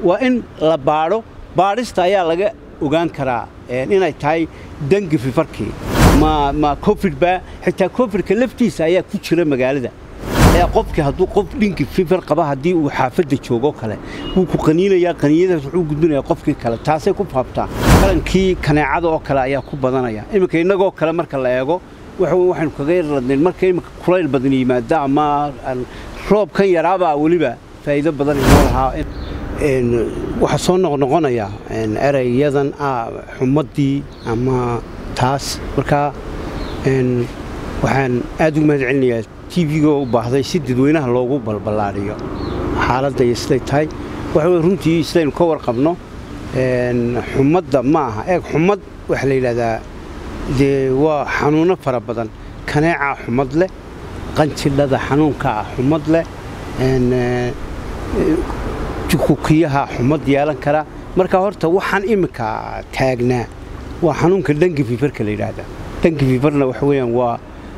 waa in la baadho baadhista ayaa laga ogaan karaa inay tahay dangi fifarkii ma ma cofidba xitaa cofidka laftiisa ayaa ku jira magaalada ayaa qofkii hadduu qof dhinki fifar qaba haddii uu xaafadda joogo kale wuu ku qaniinayaa qaniinadaas wuxuu gudbinayaa qofkii kale taasay ku faabtaan qalankii kaneecada oo kale ayaa ku badanaya iminka innagoo kale marka la eego waxaynu kaga yarladnayn marka iminka kulayl badan yimaada ama roobkan yaraabaa weliba faa'iido badan inoo lahaa waxaa soo noqnoqonaya erayyadan xumaddii ama taas markaa waxaan aad ugu mahad celinayaa tvgoo u baahday si dadweynaha loogu balballaadhiyo xaaladda iyo siday tahay waxa runtii sidaynu ka warqabno xumadda ma aha eeg xumad waxaa la yidhahdaa dee waa xanuunno fara badan kaneecaa xumad leh qanjidhada xanuunka ah xumad leh jukukiyaha xumad yeelan kara marka horta waxaan iminka taagnaa waa xanuunka dangi fifarka la yidhaahdaa dangi fifarna waxa weeyaan waa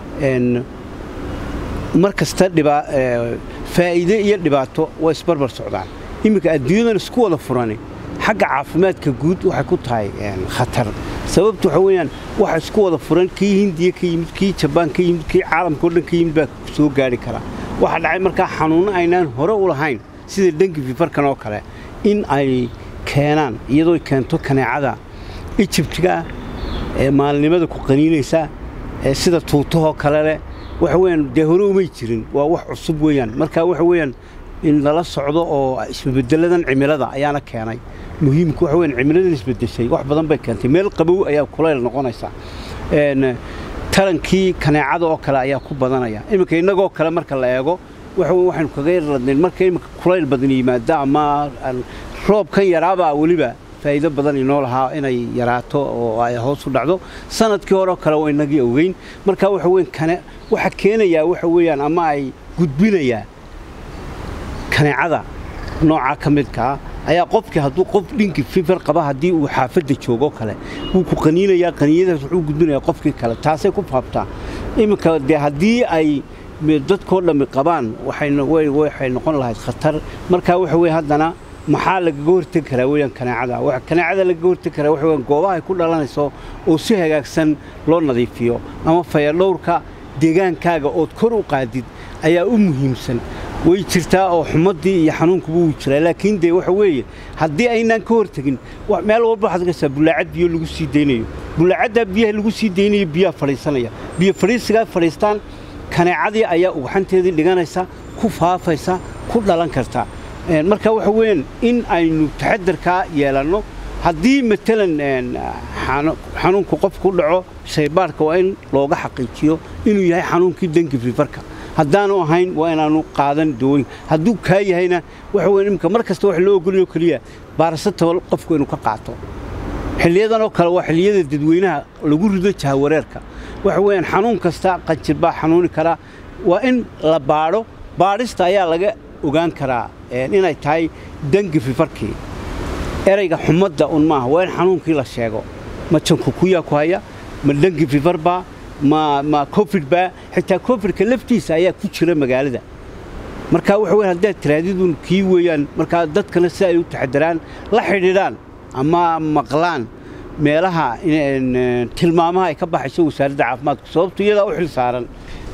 mar kasta faa'iide iyo dhibaato waa isbarbar socdaan iminka adduunyadan isku wada furani xagga caafimaadka guud waxay ku tahay khatar sababtu waxa weeyaan waxa isku wada furan kii hindiya ka yimid kii jabaan ka yimid kii caalamka o dhan ka yimid baa soo gaari karaa waxaa dhacay markaa xanuunno aynaan hore u lahayn sida dengi fifarkan oo kale in ay keenaan iyadoo keento kaneecada ijibtigaa ee maalinimada ku qaniinaysa ee sida tuutahoo kale leh waxa weyaan dee hore umay jirin waa wax cusub weeyaan marka waxa weeyaan in lala socdo oo isbabedeladan cimilada ayaana keenay muhiimku waxa weyan cimiladan isbedeshay wax badan bay keentay meel qabow ayaa kulayl noqonaysa tarankii kaneecada oo kale ayaa ku badanaya iminka innagoo kale marka la eego waxaynu kaga yarladnayn marka iminka kulayl badan yimaada ama roobkan yaraabaa weliba faa'iido badan inoo lahaa inay yaraato oo ay hoos u dhacdo sanadkii horeo kale waa inagii ogeyn marka waxa weyn kane waxa keenayaa waxa weeyaan ama ay gudbinayaa kaneecada noocaa ka midkaa ayaa qofkii hadduu qof dhinki fifar qaba haddii uu xaafadda joogo kale wuu ku qaniinayaa qaniinadaas wuxuu gudbinayaa qofkii kale taasay ku faabtaan iminka dee haddii ay dadkoo dhammi qabaan waxay noqon lahayd khatar markaa waxa weye haddana maxaa lagaga hortegi karaa weyaan kaneecada kaneecada lagaga hortegi karaa waxa weyaan goobaha ay ku dhalanayso oo si hagaagsan loo nadiifiyo ama fayadhowrka deegaankaaga ood kor u qaadid ayaa u muhiimsan way jirtaa oo xumaddii iyo xanuunkuba wuu jiraa laakiin dee waxa weeye haddii aynaan ka hortegin meel walba waxaad arkaysaa bullaacad biyo lagu sii daynayo bullaacaddaa biyaha lagu sii daynayo biyaha fadhiisanaya biyo fadhiisigaa fadhiistaan kaneecadii ayaa ugxanteedii dhiganaysa ku faafaysa ku dhalan karta marka waxa weeyaan in aynu taxadarkaa yeelanno haddii matalan xanuunku qof ku dhaco shaybaarhka waa in looga xaqiijiyo inuu yahay xanuunkii dengi fifarka haddaanu ahayn waa inaanu qaadan dawooyin hadduu kaa yahayna waxa weyan imika mar kasta wax loo ogolyo keliya baarasatabal qofku inuu ka qaato xilliyadan oo kale waa xilliyada dadweynaha lagu rido jahawareerka waxa weeyaan xanuun kasta qanjir baa xanuuni karaa waa in la baadho baadhista ayaa laga ogaan karaa inay tahay dangi fifarkii erayga xumadda un maaha waa in xanuunkii la sheego ma jankukuyaa ku haya ma dangi fifarbaa ma ma cofidba xitaa cofidka laftiisa ayaa ku jira magaalada marka waxa weyan haddaad tiraadidun kii weeyaan markaa dadkana si ay u taxadaraan la xidhiidhaan ama maqlaan meelaha tilmaamaha ay ka baxayso wasaaradda caafimaadku sababto iyadaa u xil saaran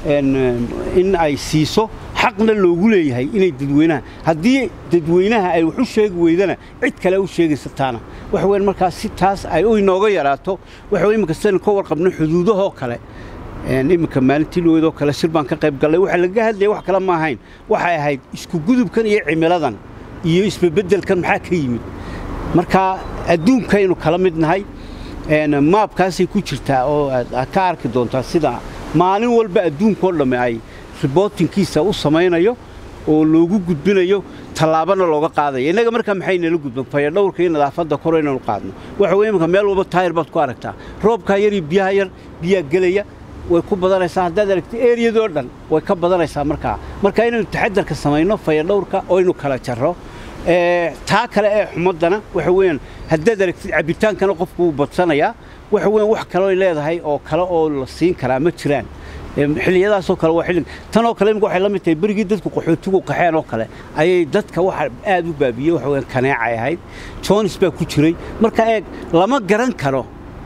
in ay siiso xaqna loogu leeyahay inay dadweynaha haddii dadweynaha ay wax u sheegi weydana cid kale u sheegaysa taana waxa weyan markaa si taas ay u inooga yaraato waxa wey iminka sidaynu ka warqabno xuduudahoo kale iminka maalintii loweydoo kale shir baan ka qayb gallay waxaa lagaga hadlaya wax kale ma ahayn waxay ahayd isku gudubkan iyo cimiladan iyo isbebeddelkan maxaa ka yimid marka adduunkaynu kala mid nahay maabkaasay ku jirtaa oo aad ka arki doontaa sida maalin walba adduunkao dhamme ay ribootinkiisa u samaynayo oo loogu gudbinayo tallaabana looga qaadaya innaga markaa maxay nala gudban fayadhowrka iyo nadaafadda kor inaynu qaadno waxa weye imanka meel walba taayir baad ku aragtaa roobkaa yar iyo biyaha yar biyaa gelaya way ku badanaysaa haddaad aragta eriyadoo dhan way ka badanaysaa markaa marka inaynu taxadarka samayno fayadhowrka oo aynu kala jarro taa kale ee xumaddana waxa weeyaan haddaad aragtid cabbitaankana qofku wuu badsanayaa waxa weeyaan wax kalooy leedahay oo kale oo la siin karaa ma jiraan xilliyadaasoo kale waa xilli tanoo kale imika waxay la mid tahay berigii dadku qaxootigu qaxeen oo kale ayay dadka waxa aad u baabiyey waxa weeyaan kaneecay ahayd joonis baa ku jiray marka eeg lama garan karo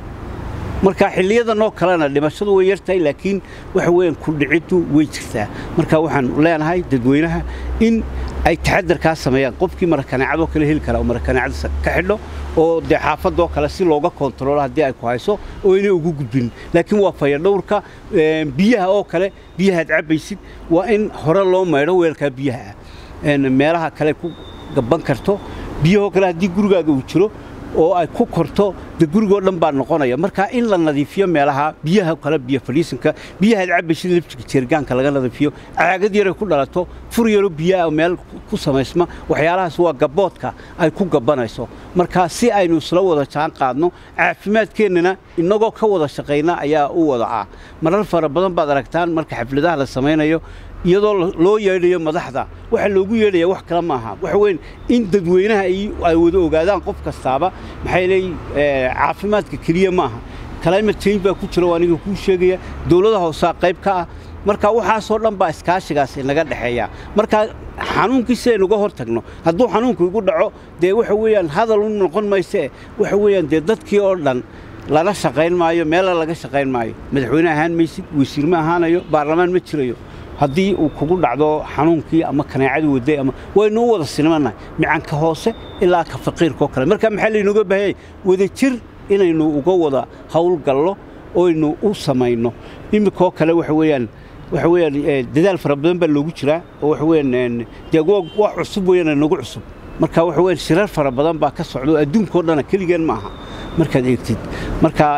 marka xilliyadanoo kalena dhimashadu way yartahay laakiin waxa weeyaan ku dhiciddu way jirtaa marka waxaan leenahay dadweynaha in ay taxadarkaa sameeyaan qofkii marakaneecadoo kale heli kara oo marakaneecada ka xidho oo dee xaafadoo kale si looga kontaroolo haddii ay ku hayso oo inay ugu gudbin laakiin waa fayadhowrka biyaha oo kale biyahaad cabbaysid waa in hore loo maydho weelkaa biyaha ah meelaha kale ku gabban karto biyahoo kale haddii gurigaaga uu jiro oo ay ku korto de gurigoo dhan baa noqonaya marka in la nadiifiyo meelaha biyaha kale biyo fadhiisanka biyahaad cabbaysid lafjiga jeergaanka laga nadiifiyo caagad yaray ku dhalato fur yaro biyaha meel ku samaysma waxyaalahaas waa gabboodka ay ku gabbanayso marka si aynu isla wada jaan qaadno caafimaadkeennana innagoo ka wada shaqayna ayaa u wada ah marar fara badan baad aragtaan marka xafladaha la samaynayo iyadoo loo yeedhayo madaxda waxaa loogu yeedhaya wax kale maaha waxa weyn in dadweynaha ay wada ogaadaan qof kastaaba maxay leey caafimaadka keliya maaha climate change baa ku jira aniga kuu sheegaya dowlada hoosaa qayb ka ah marka waxaasoo dhan baa iskaashigaas inaga dhexeeya marka xanuunkii si aynu uga hor tagno hadduu xanuunku igu dhaco dee waxa weeyaan hadal u noqon mayse waxa weeyaan dee dadkii oo dhan lala shaqayn maayo meela laga shaqayn maayo madaxweyne ahaan maysid wasiir ma ahaanayo baarlamaan ma jirayo haddii uu kugu dhacdo xanuunkii ama kaneecadu waday ama waynu u wada sinmannahay micanka hoose ilaa ka faqiirkaoo kale marka maxaa laynooga baahanyay wada jir inaynu uga wada howlgallo oynu u samayno iminkoo kale waxa weeyaan waxa weeyaan dadaal fara badan baa loogu jiraa oo waxa weeyaan dee wax cusub weeyaan nagu cusub marka waxa weeyaan shirar fara badan baa ka socdo adduunkoo dhana keligeen ma aha markaad eegtid marka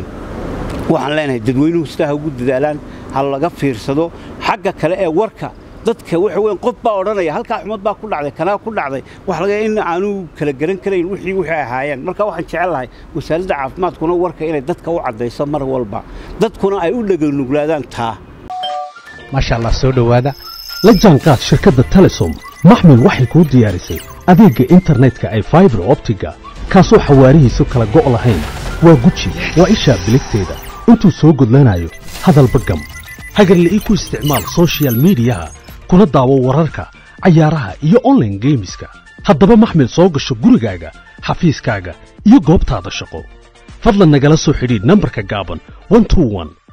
waxaan leenahay dadweynuhu sidaa ha ugu dadaalaan ha laga fiirsado xagga kale ee warka dadka waxa weyn qof baa odhanaya halkaa xumad baa ku dhacday kanaa ku dhacday wax laga in aanu kala garan karayn wixii wixii ahaayeen marka waxaan jecel lahay wasaaradda caafimaadkuna warka inay dadka u caddayso mar walba dadkuna ay u dheganuglaadaan taa maasha allah soo dhowaada la jaanqaad shirkadda telesom maxmil waxay kuu diyaarisay adeegga internetka ay faibar optiga kaasoo xawaarihiisu kala go' lahayn waa guji waa ishaa biligteeda intuu soo gudlanayo hadalba gam hagarle ii ku isticmaal sochial midiyaha kuna daawo wararka cayaaraha iyo onlaine geemiska haddaba maxmil soo gasho gurigaaga xafiiskaaga iyo goobtaada shaqo fadlan nagala soo xidhiidh nambarka gaaban